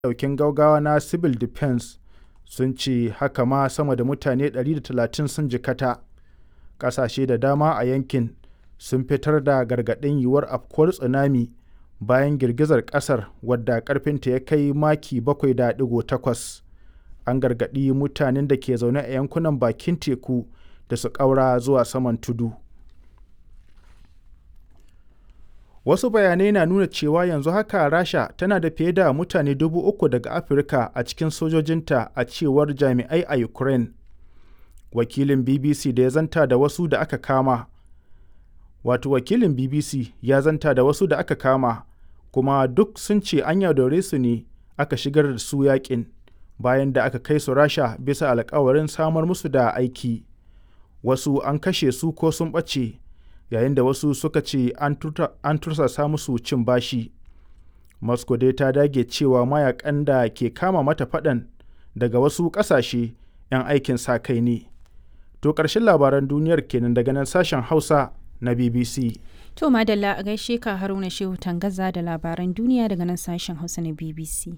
ɗaukin gaugawa na Civil Defense sun ce haka ma sama da mutane 130 sun jikata. Ƙasashe da dama a yankin sun fitar da gargaɗin yiwuwar afkuwar tsunami bayan girgizar ƙasar wadda ƙarfinta ya kai maki 7.8. An gargaɗi mutanen da ke zaune a yankunan bakin teku da su ƙaura zuwa saman tudu. Wasu bayanai na nuna cewa yanzu haka Rasha tana da fiye da mutane dubu uku daga Afirka a cikin sojojinta a cewar jami'ai a Ukraine. Wakilin BBC da ya zanta da wasu da aka kama Wato wakilin BBC ya zanta da wasu da aka kama kuma duk sun ce an yaudare su ne aka shigar da su yakin bayan da aka kai su Rasha bisa alkawarin samar musu da aiki. Wasu an kashe su ko sun ɓace yayin da wasu suka ce an tursasa musu cin bashi. Moscow dai ta dage cewa mayakan da ke kama mata faɗan daga wasu ƙasashe 'yan aikin sa kai ne. To ƙarshen labaran duniyar kenan daga nan sashen Hausa na BBC. To Madalla a gaishe ka Haruna Shehu Tangaza da labaran duniya daga nan sashen Hausa na BBC.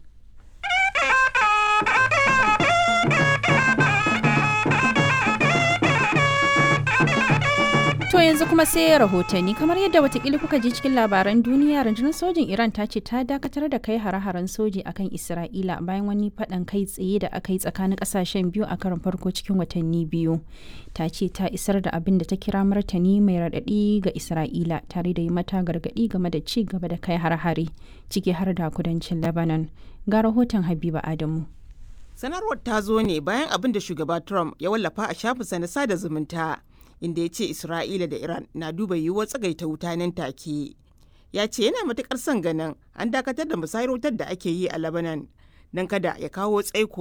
To yanzu kuma sai rahotanni kamar yadda watakila kuka ji cikin labaran duniya rundunar sojin Iran ta ce ta dakatar da kai hare-haren soji akan Isra'ila bayan wani faɗan kai tsaye da aka yi tsakanin ƙasashen biyu a karon farko cikin watanni biyu. Ta ce ta isar da abin da ta kira martani mai raɗaɗi ga Isra'ila tare da yi mata gargaɗi game da ci gaba da kai hare-hare ciki har da kudancin Lebanon. Ga rahoton Habiba Adamu. Sanarwar ta zo ne bayan abin da shugaba Trump ya wallafa a shafinsa na sada zumunta. inda ya ce Isra'ila da Iran na duba yiwuwar tsagaita wuta nan take. Ya ce yana matukar son ganin an dakatar da musayar wutar da ake yi a Lebanon don kada ya kawo tsaiko